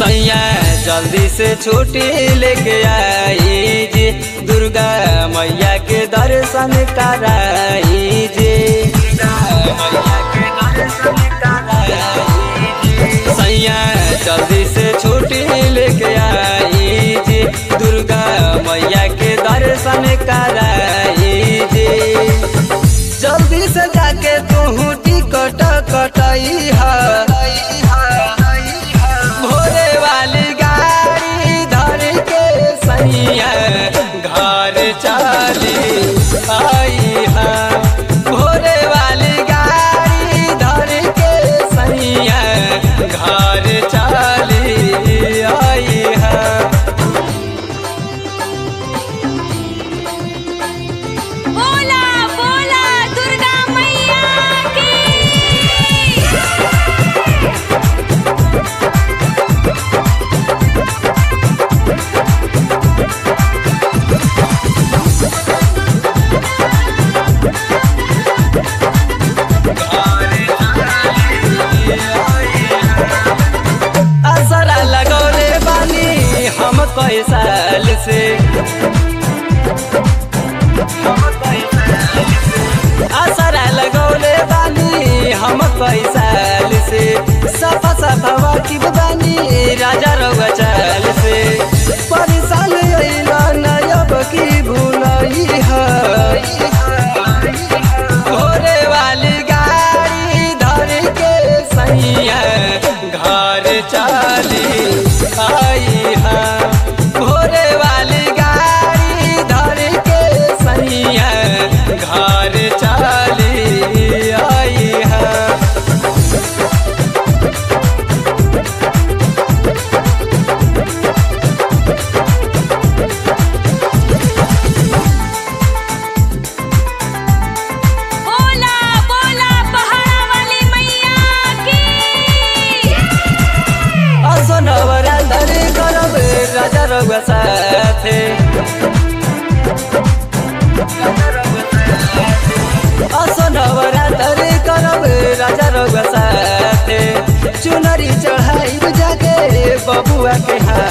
सैया जल्दी से छुट्टी लेके आई जी दुर्गा मैया के दर्शन कराई जी दुर्गा मैया के दर्शन कराई जी सैया जल्दी से छुट्टी लेके आई जी दुर्गा मैया के दर्शन कराई जी जल्दी से जाके तू टिकट कटाई है भोरे वाली गाड़ी धर के सैया घर चली आई है भोरे वाली गाड़ी धर के सैया घर चली आई है बोला बोला दुर्गा मैया की असरा लगौले बानी हम कई साल से असरा लगौले बानी हम कई साल से सफा सफा वाकिफ बानी राजा रउआ चाल से परेशान अइला नयब की भूलई है भोरे वाली गाड़ी धर के सैया घर चली आई है भोरे वाली गाड़ी धर के सैया घर चली आई है बोला बोला पहाड़ा वाली मैया की असनवरा धरी करब राजा रउआ साथे असनवरा धरी करब राजा रउआ साथे चुनरी चढ़ाई जाके बबुआ के हाथ